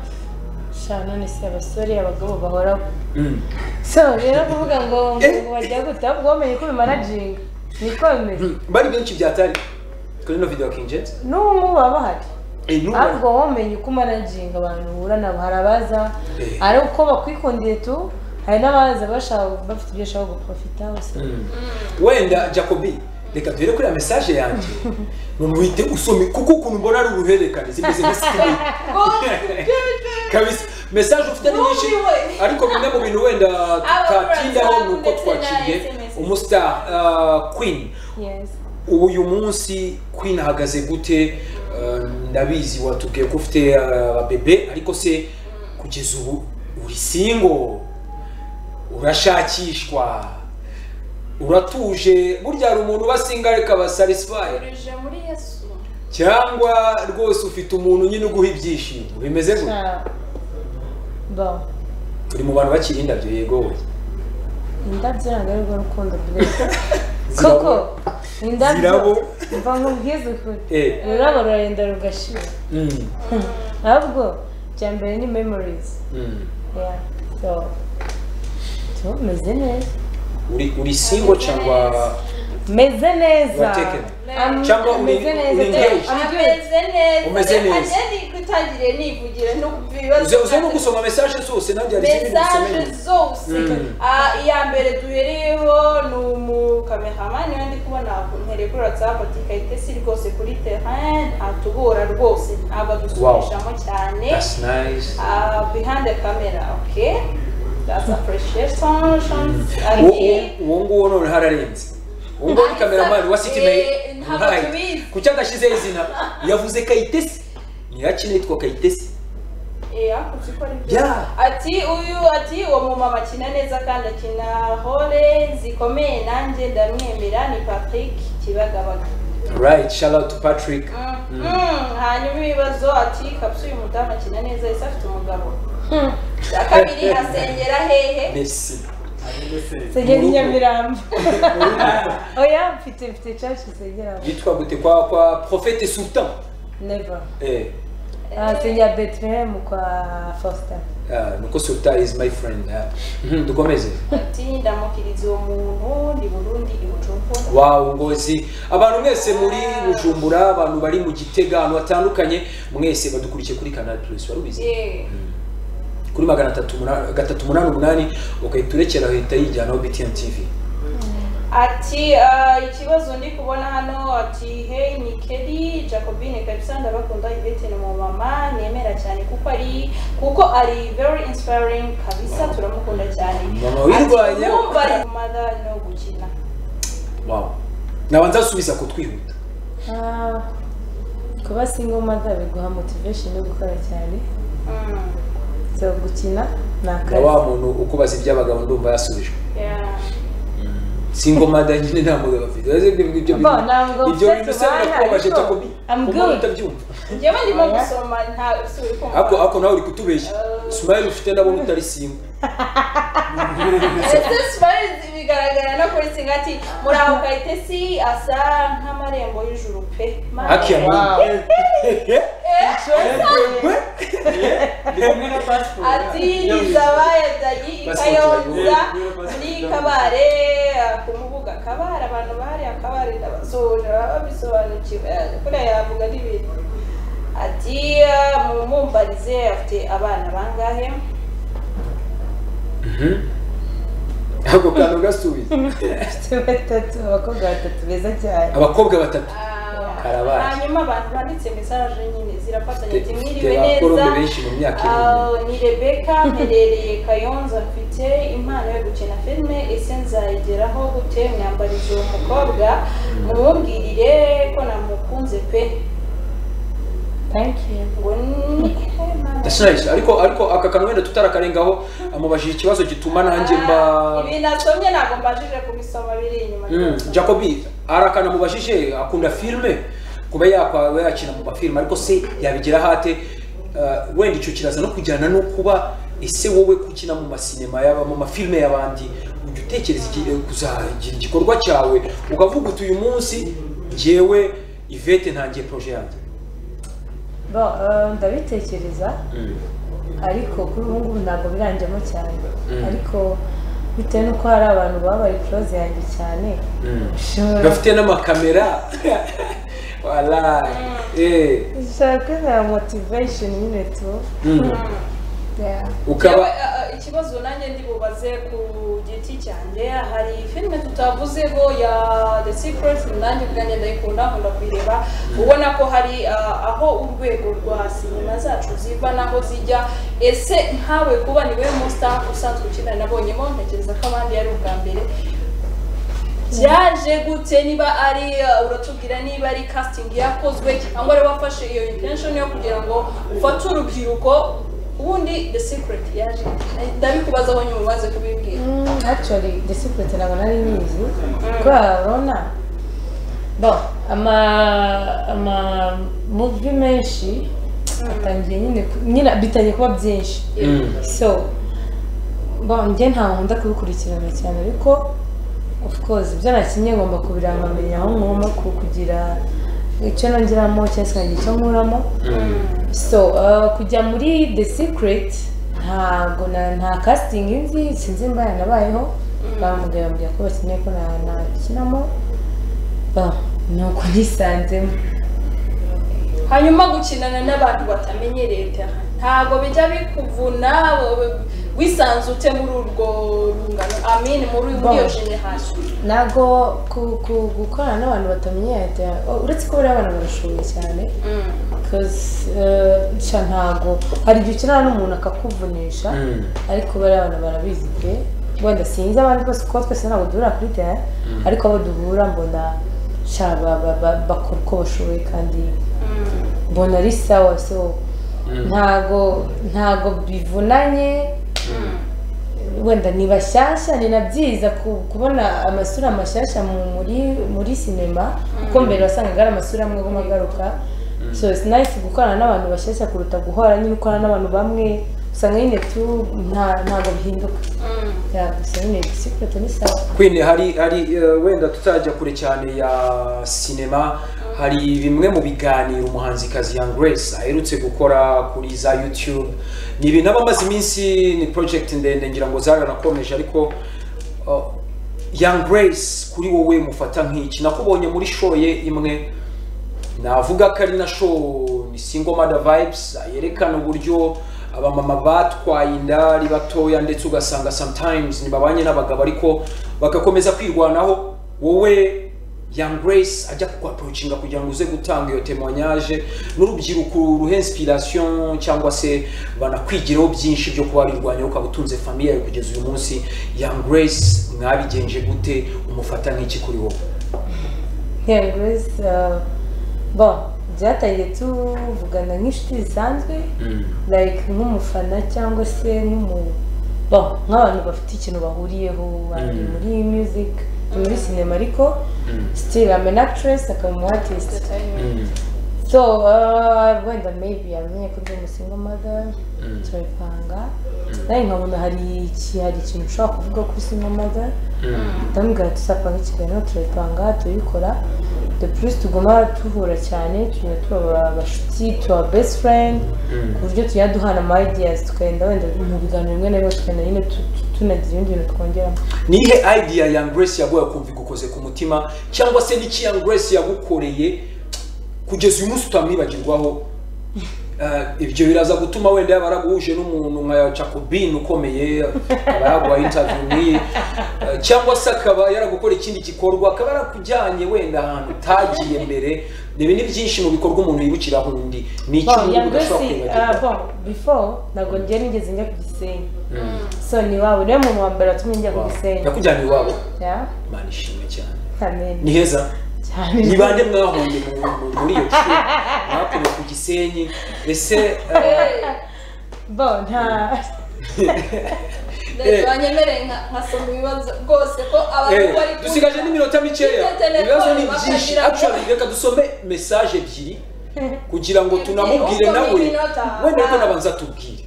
[SPEAKER 3] sha none se abasore abagabo bahoraho
[SPEAKER 1] mm.
[SPEAKER 3] so rero kuvuga ngo
[SPEAKER 1] Eh.
[SPEAKER 3] ngo bajya gute ahubwo wamenye ko bimanajinga niko bimeze
[SPEAKER 1] Mm. bari benshi byatari kuri no video ya King James
[SPEAKER 3] n'ubu baba bahari
[SPEAKER 1] eh, n'ubu
[SPEAKER 3] ahubwo wamenye uko umanajinga abantu uhura nabo hari abaza
[SPEAKER 1] Eh.
[SPEAKER 3] ari uko bakwikundiye tu hari n'abaza bashaka bafite ibyo bashaka guprofita bose
[SPEAKER 1] Mm. wenda jacobi reka duhere kuri ya mesaje yanjye none uhite usome kuko ukuntu mbona ari uruhererekane zimeze nka sikirine kabisa mesaje ufite ni nyinshi
[SPEAKER 2] Numiwe.
[SPEAKER 1] ariko bimwe mu bintu wenda tutatindaho ni uko
[SPEAKER 2] ndetse na
[SPEAKER 1] twaciye
[SPEAKER 2] SMS.
[SPEAKER 1] umustar uh, queen
[SPEAKER 3] yes
[SPEAKER 1] ubu uyu munsi queen ahagaze gute Uh, ndabizi watubwiye ko ufite uh, ababebe ariko se kugeza ubu uri singo urashakishwa uratuje burya hari umuntu uba singa ariko aba satisfied
[SPEAKER 2] Turije muri Yesu.
[SPEAKER 1] cyangwa rwose ufite umuntu nyine uguha ibyishimo bimeze gutya
[SPEAKER 3] sha bon
[SPEAKER 1] turi mu bantu bakiri indabyo yego wowe
[SPEAKER 3] indabyo ntabwo ari rwo rukundo rwiza koko indabyo
[SPEAKER 1] zirabo.
[SPEAKER 3] mva nkubwize ukuri
[SPEAKER 1] Eh.
[SPEAKER 3] ururabo rurarenda rugashira
[SPEAKER 1] Mm,
[SPEAKER 3] ahubwo bya mbere ni memorizi
[SPEAKER 1] mm.
[SPEAKER 3] tumeze neza
[SPEAKER 1] uri uri single cyangwa
[SPEAKER 3] meze neza
[SPEAKER 1] Uratekena.
[SPEAKER 3] Am-
[SPEAKER 1] Cyangwa uri-
[SPEAKER 3] meze neza
[SPEAKER 1] uri
[SPEAKER 3] pe.
[SPEAKER 1] engaged?
[SPEAKER 3] Am-
[SPEAKER 2] ameze neza
[SPEAKER 1] Umeze neza.
[SPEAKER 2] ageni kutagiriye nivugira no kuva ibibazo
[SPEAKER 1] uze uze no gusoma message zose nanjye hari izindi
[SPEAKER 2] mesaje
[SPEAKER 1] ntusomeye
[SPEAKER 2] zose
[SPEAKER 1] Mm.
[SPEAKER 2] Ah, iya mbere duhereyeho ni umukameramani we ndi kubona ntere kuri whatsapp ati kayitesi rwose kuri terrain atubura rwose ntabwo adusubishamo cyane
[SPEAKER 1] that's nice
[SPEAKER 2] Ah, behind the camera okay that's appreciation
[SPEAKER 1] Uwo- uwo- uwo nguwo none hararenze uwo nguwo ni kameramani wa city mail
[SPEAKER 2] Eh, ntabwo
[SPEAKER 1] Right.
[SPEAKER 2] tubizi.
[SPEAKER 1] kuki adashyizeho izina yavuze kayitesi ntirakina yitwa kayitesi
[SPEAKER 2] Eh, ariko uzi ko ari byo.
[SPEAKER 1] Yeah.
[SPEAKER 2] ati uyu ati uwo mumama akina neza kandi akina hore zikomeye nanjye ndamwemera ni patrick kibagabaga
[SPEAKER 1] right shout out to patrick
[SPEAKER 2] Mm, mm, hanyuma ibibazo ati kapsu uyu mudamu akina neza ese afite umugabo cya kabiri asengera hehe
[SPEAKER 1] messi
[SPEAKER 3] segera
[SPEAKER 1] Mu rugo.
[SPEAKER 3] inyamirambo oya mfite mfite caci segera
[SPEAKER 1] yitwa gute kwa kwa profete sultan
[SPEAKER 3] neva
[SPEAKER 1] eh
[SPEAKER 3] Ah, segera betelehemu kwa faustin
[SPEAKER 1] ah, nuko sultan is my friend ah. Mhm, dukomeze
[SPEAKER 2] ati ndamukiriza uwo muntu ni burundi ibucumbura
[SPEAKER 1] wawu ngozi abantu mwese muri bujumbura abantu bari mu gitega ahantu hatandukanye mwese badukurikiye kuri canal plus wari ubizi
[SPEAKER 2] yeee
[SPEAKER 1] kuri magana atatu muna- gatatu umunani umunani ugahita urekera uhita yijyanaho btn tv
[SPEAKER 2] ati ah, ikibazo ndi kubona hano ati hey ni keri jacobine kabisa ndabakunda ivete ni umumama nemera cyane kuko ari kuko ari very inspiring kabisa turamukunda cyane
[SPEAKER 1] Mama wirwanya.
[SPEAKER 2] wumva mother no gukina
[SPEAKER 1] wawu naba nzasubiza ko twihuta
[SPEAKER 3] Ah, kuba single mother biguha motivation yo gukora cyane
[SPEAKER 2] Mm,
[SPEAKER 3] so gukina ni
[SPEAKER 1] na
[SPEAKER 3] akazi
[SPEAKER 1] wa muntu ukubaza iby'abagabo ndumva yasubijwe
[SPEAKER 2] yeah.
[SPEAKER 1] singo mada nyine nta mugabo afite Ese ibyo ngibyo
[SPEAKER 3] Bo,
[SPEAKER 1] bintu-
[SPEAKER 3] ntabwo
[SPEAKER 1] ibyo
[SPEAKER 3] mfite
[SPEAKER 1] bintu se
[SPEAKER 3] tubana,
[SPEAKER 1] birakubabaje
[SPEAKER 3] ariko
[SPEAKER 1] jacobi
[SPEAKER 3] I'm
[SPEAKER 1] kuba
[SPEAKER 3] good.
[SPEAKER 1] utabyumva
[SPEAKER 2] njyewe ndimo gusoma nta usubira kumva
[SPEAKER 1] ako ako nawe uri kutubeshya smile ufite ndabona utari singo
[SPEAKER 2] ndetse smile bigaragara no kuri singa ati muraho kayitesi asa nk'amarembo y'ijuru pe Mana
[SPEAKER 1] hakiya
[SPEAKER 2] yanjye." ati zabaye dagi ikayonza ni kabare kumuvuga kabare abantu bari akabare ndabasoje baba babisobanukiwe kuriya yavuga n'ibintu ati mumumbarize afite abana bangahe
[SPEAKER 1] ako kantu gasubiza
[SPEAKER 3] mfite batatu abakobwa batatu beza cyane
[SPEAKER 1] abakobwa batatu
[SPEAKER 2] Ah,
[SPEAKER 1] Karabaye.
[SPEAKER 2] hanyuma abantu banditse mesaje nyine zirafatanya ati
[SPEAKER 1] mfite
[SPEAKER 2] mwiriwe
[SPEAKER 1] abakoroni
[SPEAKER 2] neza
[SPEAKER 1] benshi mu myaka iri
[SPEAKER 2] Ah,
[SPEAKER 1] inyuma
[SPEAKER 2] ni rebeka mperereye kayonza mfite impano yo gukina filime ese nzayigeraho gute mwambarize uwo mukobwa mumubwirire ko namukunze pe
[SPEAKER 3] thank you
[SPEAKER 2] ngo ni Mana.
[SPEAKER 1] That's nice. ariko ariko aka kantu wenda tutarakarengaho amubajije ikibazo gituma nanjye mba
[SPEAKER 2] Ah, ibintu asomye ntabwo mbajije kubisoma biri inyuma
[SPEAKER 1] Mm, jacobi hari akantu amubajije akunda filime kuba yakwa yakina mu mafilime ariko se yabigeraho ate Uh, wenda icyo kiraza no kujyana no kuba ese wowe gukina mu masinema yaba mu mafilime y'abandi ujya utekereza iki- eh, kuzagira igikorwa cyawe ukavuga uti uyu munsi njyewe ivete ntangiye proje yanjye
[SPEAKER 3] bo ah, ndabitekereza ariko kuri ubu ngubu ntabwo biranjyamo cyane
[SPEAKER 1] Mm.
[SPEAKER 3] ariko bitewe n'uko hari abantu baba bari close yanjye cyane
[SPEAKER 1] Mm.
[SPEAKER 3] ushobora
[SPEAKER 1] bafite n'amakamera wala eh
[SPEAKER 3] ushaka na motivation nyine tu
[SPEAKER 1] Mm.
[SPEAKER 2] Mm.
[SPEAKER 3] Yeah.
[SPEAKER 1] ukaba
[SPEAKER 2] Yewe, a- a- ikibazo nanjye ndibubaze ku giti cyanjye hari filime tutavuzeho ya the secret nanjye ubwanjye ndayikunda nkunda kuyireba ubona ko hari a, aho urwego rwa sinema zacu ziva n'aho zijya ese nkawe kuba ni wowe musta usanzwe ukina nabonyemo ntekereza ko abandi ari ubwa mbere byaje gute niba ari uh, uratubwira niba ari casting yakozwe cyangwa ari wafashe iyo intention yo kugira ngo ufate urubyiruko ubundi the secret yaje ndabikubazaho nyuma umaze kubimbwira
[SPEAKER 3] Mm, actually the secret ntabwo nari nyizi kubera urabona bo ama ama muvi menshi atangiye nyine ku- nyine bitangiye kuba byinshi
[SPEAKER 1] Mm.
[SPEAKER 3] so bon njye nta nkunda kubikurikirana cyane ariko of course ibyo nakinnye ngomba kubirangamenya aho ngomba ku- kugira icyo nongeramo cyangwa se nkagira icyo nkuramo so uh, kujya muri the secret ntago na- nta casting nzi sinzi mba yanabayeho bamubwira bambwira ko bakeneye ko na- nakinamo Bon, ni uko nisanzemo
[SPEAKER 2] hanyuma gukinana n'abantu batamenyereye cyane ntabwo bijya bikuvuna wowe wisanzute muri urwo rungano amini muri muri iyo
[SPEAKER 3] Bon.
[SPEAKER 2] generation
[SPEAKER 3] ntabwo ku- ku- gukorana n'abantu batamenyereye cyane- oh, uretse ko buriya abana barashoboye cyane because eh, sha ntago hari igihe ukenera n'umuntu akakuvunisha ariko bariya abantu barabizi pe wenda sinzi abandi bose kuko twese ntabwo duhurira kuri tera ariko abo duhura mbona sha ba- ba- ba- bakora uko bashoboye kandi mbona ari sawa so ntago ntago bivunanye wenda ni bashyashya ni na byiza ku- kubona amasura mashyashya mu- muri muri sinema kuko mbere wasangaga ari amasura amwe aguma agaruka so it's nice gukorana n'abantu bashyashya kuruta guhora nyine ukorana n'abantu bamwe usanga nyine tu nta- ntabwo bihinduka Yeah, gusa nyine secret ni sawa
[SPEAKER 1] Queen hari hari eh, wenda tutajya kure cyane ya sinema hari bimwe mu biganiro umuhanzikazi Young Grace aherutse gukora kuri za YouTube ni ibintu aba amaze iminsi ni project ndende ngira ngo zaranakomeje ariko uh, Young Grace kuri wowe mufata nk'iki nakubonye muri show ye imwe navuga ko ari na show ni single mother vibes yerekana uburyo abamama batwaye inda ari batoya ndetse ugasanga sometimes ntibabanye n'abagabo ariko bagakomeza kwirwanaho wowe Young Grace ajya kukwaprocinga kugira ngo uze gutanga iyo témoignage n'urubyiruko ruhe inspiration cyangwa se banakwigiraho byinshi byo kuba birwanya ukaba utunze famille yawe kugeza uyu munsi Young Grace mwabigenje gute umufata nk'iki kuri wowe
[SPEAKER 3] Yeah, Grace uh, bon byatangiye tuvugana nk'inshuti zisanzwe like nk'umufana cyangwa se nk'umu bon nk'abantu bafite ikintu bahuriyeho bari
[SPEAKER 1] Mm.
[SPEAKER 3] muri music muri sinema ariko still I'm an actress akaba umu artist so uh, wenda maybe yamenye ko ndi umusingo mother turabipanga nawe nkabona hari iki hari ikintu ushobora kuvuga kuri singo mother ndamubwira ati tuzapanga ikiganiro turabipanga turabikora de plus tuguma duhura cyane tugenda tuba abashuti tuba best friend ku buryo tujya duhana ama ideas tukagenda wenda mu biganiro bimwe na bimwe tukagenda nyine tu- tu- tunagira ibindi bintu twongeramo
[SPEAKER 1] ni ihe idea ya grace yaguha kumva igukoze ku mutima cyangwa se n'iki ya grace yagukoreye kugeza uyu munsi utamwibagirwaho Eh, ibyo biraza gutuma wenda yaba yaraguhuje n'umuntu nka jacobin ukomeye aba yaguha interview nk'iyi Eh, cyangwa se akaba yaragukora ikindi gikorwa akaba yarakujyanye wenda ahantu utagiye mbere ibi ni byinshi mu bikorwa umuntu yibukiraho undi ni icyo
[SPEAKER 3] Bon,
[SPEAKER 1] umuntu
[SPEAKER 3] ya
[SPEAKER 1] udashobora
[SPEAKER 3] Grace, ah,
[SPEAKER 1] kwibagirwa
[SPEAKER 3] bon, before ntabwo njya nigeze njya ku gisenyi so ni iwabo niwe muntu wa mbere watumye njya ku
[SPEAKER 1] Wow.
[SPEAKER 3] gisenyi
[SPEAKER 1] yakujyanye iwabo
[SPEAKER 3] Yeah,
[SPEAKER 1] imana ishimwe cyane
[SPEAKER 3] amen.
[SPEAKER 1] ni heza
[SPEAKER 3] cyane
[SPEAKER 1] ni bande mwahuye mu- mu- muri iyo shuri mwakuye ku gisenyi ese eh,
[SPEAKER 3] Bon, nta
[SPEAKER 1] Eh.
[SPEAKER 2] banyemereye nka- nkasoma ibibazo rwose ko abantu
[SPEAKER 1] eh,
[SPEAKER 2] bari
[SPEAKER 1] dusigaje n'iminota mikeya
[SPEAKER 2] Ifite telefone,
[SPEAKER 1] ibibazo ni byinshi
[SPEAKER 2] bakagira ngo-
[SPEAKER 1] actually reka dusome message ebyiri kugira ngo tunamubwire
[SPEAKER 2] Usome
[SPEAKER 1] nawe
[SPEAKER 2] iminota.
[SPEAKER 1] wenda ko nabanza tubwire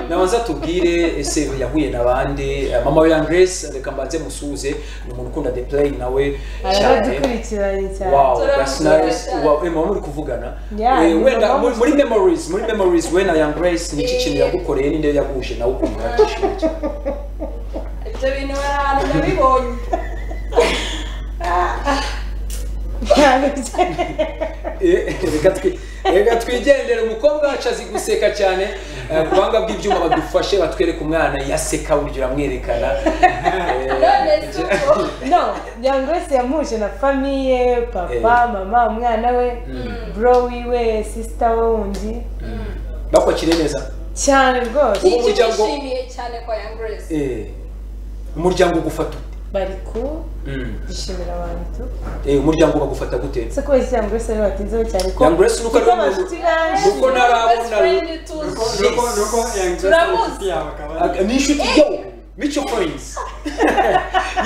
[SPEAKER 1] nabanza tubwire ese yahuye na bande eh, mama we Young Grace reka mbanze musuhuze ni umuntu ukunda the play nawe cyane
[SPEAKER 3] aradukurikiranye cyane
[SPEAKER 1] wow
[SPEAKER 2] Turamugira
[SPEAKER 1] that's nice
[SPEAKER 2] cyane.
[SPEAKER 1] wow eh, mama muri kuvugana
[SPEAKER 3] Yeah,
[SPEAKER 1] eh, wenda
[SPEAKER 3] mama
[SPEAKER 1] muri muri memories muri memories we na Young Grace ni iki kintu
[SPEAKER 2] Eh.
[SPEAKER 1] yagukoreye n'inde yaguhuje nawe ukumva yagushimye cyane
[SPEAKER 2] ibyo bintu bari ahantu nabibonye
[SPEAKER 1] Eh, reka twi- reka twigendere umukobwa wacu azi guseka cyane Eh, ku buhanga bw'ibyuma badufashe batwereke umwana yaseka buryo uramwerekana
[SPEAKER 2] none
[SPEAKER 1] Eh,
[SPEAKER 2] si uko
[SPEAKER 3] no young grace yamuhuje na famiye papa mama umwana we bro wiwe sisita we wundi
[SPEAKER 1] bakwakire neza
[SPEAKER 3] cyane rwose
[SPEAKER 1] Ubu
[SPEAKER 2] iki
[SPEAKER 1] muryango-
[SPEAKER 2] bishimiye cyane kwa young grace
[SPEAKER 1] Eh, umuryango ugufata ute?
[SPEAKER 3] bari kubishimira abantu tu
[SPEAKER 1] Eh, umuryango bagufata gute
[SPEAKER 3] ese kubera iki young grace ariwe watinzeho cyane ko
[SPEAKER 1] Young Grace nuko ari
[SPEAKER 3] kuko
[SPEAKER 1] we muntu-
[SPEAKER 3] abashuti benshi
[SPEAKER 1] Nuko ntarabona-
[SPEAKER 2] Best friend tuzi.
[SPEAKER 4] nuko nuko nuko
[SPEAKER 2] Turamuzi.
[SPEAKER 4] yangiriza yawe akaba
[SPEAKER 1] Ah, ni inshuti yawe mico points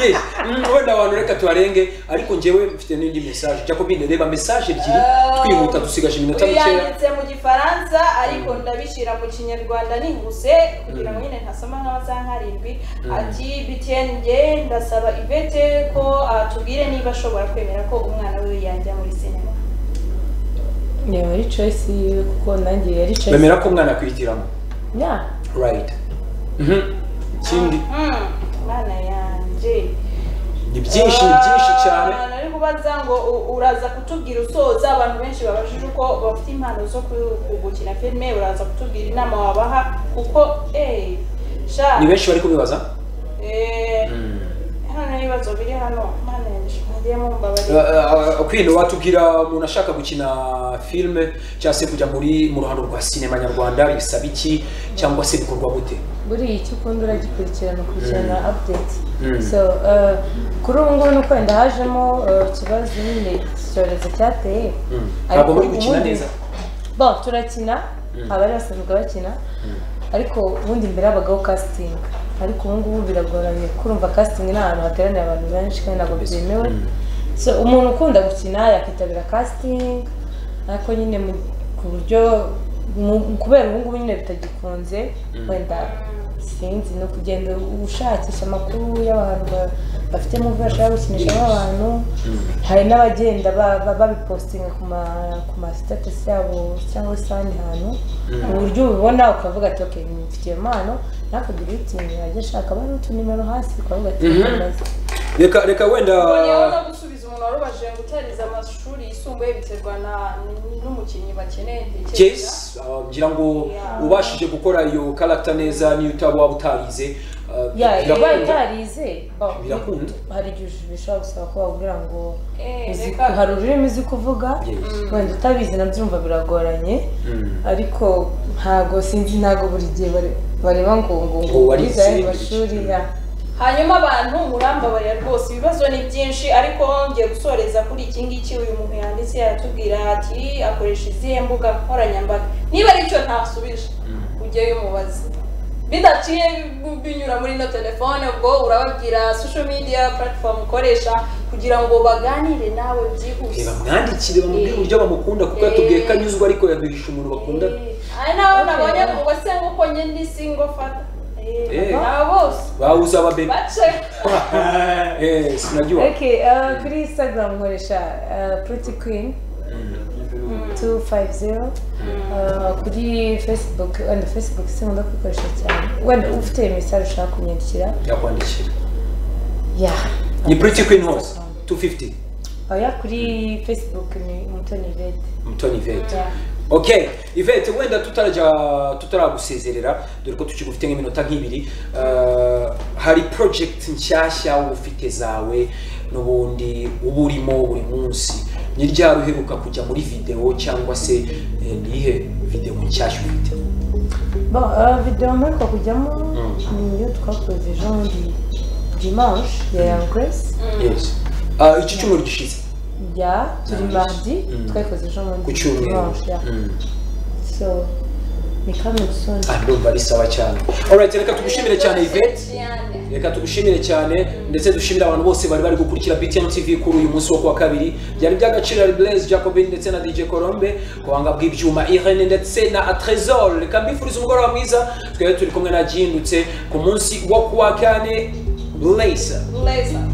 [SPEAKER 1] yes mm, wenda abantu reka tuharenge ariko njyewe mfite n'indi message jacobine reba message ebyiri
[SPEAKER 2] Eh,
[SPEAKER 1] twihuta dusigaje iminota mikeya
[SPEAKER 2] uyanditse mu gifaransa ariko ndabishyira mu kinyarwanda nihuse kugira ngo nyine ntasoma nk'amasaha nk'arindwi ati bitiyeni nge ndasaba ivete ko atubwire niba ashobora kwemera ko umwana we yajya muri sinema
[SPEAKER 3] yaba ari choice yiwe kuko nanjye yari choice
[SPEAKER 1] bemera ko umwana akwihitiramo
[SPEAKER 3] ya
[SPEAKER 1] right Mhm. ikindi
[SPEAKER 2] Mhm, mwana yanjye
[SPEAKER 1] ni byinshi ni byinshi cyane
[SPEAKER 2] Ah, nari kubaza ngo u- uraza kutubwira usoza abantu benshi babajije uko bafite impano zo ku- ku- gukina filime uraza kutubwira inama wabaha kuko eh sha
[SPEAKER 1] ni benshi bari kubibaza
[SPEAKER 2] eh hano ibibazo biri hano mana yanjye mwagiye mumbabarira
[SPEAKER 1] kwino watubwira umuntu ashaka gukina filime cyangwa se kujya muri mu ruhando rwa sinema nyarwanda bisaba iki cyangwa se bikorwa gute
[SPEAKER 3] buriya icyo ukunda uragikurikirana ukurikirana update
[SPEAKER 1] Mm.
[SPEAKER 3] so uh, kuri ubu ngubu ni uko wenda hajemo uh, ikibazo nyine iki cyorezo cyateye
[SPEAKER 1] Mm.
[SPEAKER 3] Ariko
[SPEAKER 1] ntabwo muri gukina
[SPEAKER 3] ubundi-
[SPEAKER 1] neza
[SPEAKER 3] bo turakina abari basanzwe bakina ariko ubundi mbere habagaho casting ariko ubu ngubu biragoranye kurumva casting ni ahantu hateraniye abantu benshi kandi ntabwo byemewe so umuntu ukunda gukina yakwitabira casting ariko nyine mu- ku buryo mu- kubera ubu ngubu nyine bitagikunze wenda sinzi ni ukugenda ushakisha amakuru y'abantu ba- bafite muvi bashaka gukinishamo abantu hari n'abagenda ba- ba- babipostinga ku ma- ku ma status yabo cyangwa se ahandi hantu ku buryo ubibona ukavuga ati okay mfitiye impano nakugura utinya ajya ashaka bari utunimero hasi ukavuga ati
[SPEAKER 1] Mhm.
[SPEAKER 3] "Mbaze."
[SPEAKER 1] reka reka wenda
[SPEAKER 2] Bongeyeho no gusubiza umuntu warubaje ngo utarize amashuri yisumbuye biterwa na- n'umukinnyi bakeneye ntekereza
[SPEAKER 1] Jess uh, ngira ngo ubashije gukora iyo karagita neza niyo utaba waba utarize uh,
[SPEAKER 3] ya
[SPEAKER 1] birakunda.
[SPEAKER 3] ibaye utarize ba-
[SPEAKER 1] Birakunda.
[SPEAKER 3] hari igihe bishobora gusaba ko bakubwira ngo
[SPEAKER 2] Eh,
[SPEAKER 3] uzi-
[SPEAKER 2] reka-
[SPEAKER 3] hari ururimi uzi kuvuga
[SPEAKER 1] Yes.
[SPEAKER 3] wenda utabizi nabyumva biragoranye
[SPEAKER 1] Mm.
[SPEAKER 3] ariko ntago sinzi ntago buri gihe bare- bareba ngo ngo ngo
[SPEAKER 1] Ngo warize
[SPEAKER 3] urize ayo
[SPEAKER 1] iki?
[SPEAKER 3] mashuri ya
[SPEAKER 2] hanyuma abantu murambabarira rwose ibibazo ni byinshi ariko ngiye gusoreza kuri iki ngiki uyu muntu yanditse aratubwira ati akoresha izihe mbuga nkoranyambaga niba ari cyo ntasubije ujyeyo umubaze bidaciye bi- binyura muri ino telefone ubwo urababwira social media platform ukoresha kugira ngo baganire nawe byihuse
[SPEAKER 1] reba mwandikire bamubwire
[SPEAKER 2] Eh.
[SPEAKER 1] uburyo bamukunda kuko yatubwiye ko anyuzwa ariko yaduhisha umuntu bakunda
[SPEAKER 2] ari nawe
[SPEAKER 3] Okay.
[SPEAKER 2] nabonye ngo se nguko njye ndi singo fata
[SPEAKER 1] Eh.
[SPEAKER 2] nabo bose
[SPEAKER 1] bawuze ababebe
[SPEAKER 2] baceka
[SPEAKER 1] Eh, sinajua
[SPEAKER 3] okay uh, kuri instagram nkoresha uh, pretty queen 250 uh, kuri facebook wenda facebook sinkunda kwikoresha cyane wenda ufite imisari ushaka kunyandikira
[SPEAKER 1] yakwandikira
[SPEAKER 3] ya
[SPEAKER 1] ni pretty queen hose 250
[SPEAKER 3] oya kuri facebook ni umutoni vete
[SPEAKER 1] mutoni ivete okay ivete wenda tutarajya tutaragusezerera dore ko tukigufite nk'iminota nk'ibiri Uh, hari project nshyashya wowe ufite zawe n'ubundi uba urimo buri munsi ni ryari uheruka kujya muri video cyangwa se eh, ni iyihe video nshyashya ufite
[SPEAKER 3] Bon, euh, video mperuka kujyamo ni iyo twakoze ejo bundi dimanche ya Young Grace
[SPEAKER 1] yes Uh, iki cyumweru gishize
[SPEAKER 3] ya turi
[SPEAKER 1] Yes.
[SPEAKER 3] mardi
[SPEAKER 1] Mm.
[SPEAKER 3] twakoze ejo
[SPEAKER 1] ku
[SPEAKER 3] bundi
[SPEAKER 1] cyumweru
[SPEAKER 3] dimanche ya
[SPEAKER 1] Mm.
[SPEAKER 3] so ni Cameroon
[SPEAKER 1] Ah, ndumva risaba cyane alright reka tugushimire cyane ivete
[SPEAKER 2] Diane.
[SPEAKER 1] reka tugushimire cyane ndetse dushimire abantu bose bari bari gukurikira btn tv kuri uyu munsi wo kuwa kabiri byari by'agaciro ari blaise jacobin ndetse na dj colombe ku buhanga bw'ibyuma irene ndetse na atresor reka mbifuriza umugoroba mwiza twari turi kumwe na jindutse ku munsi wo kuwa kane blaise
[SPEAKER 2] Blazer.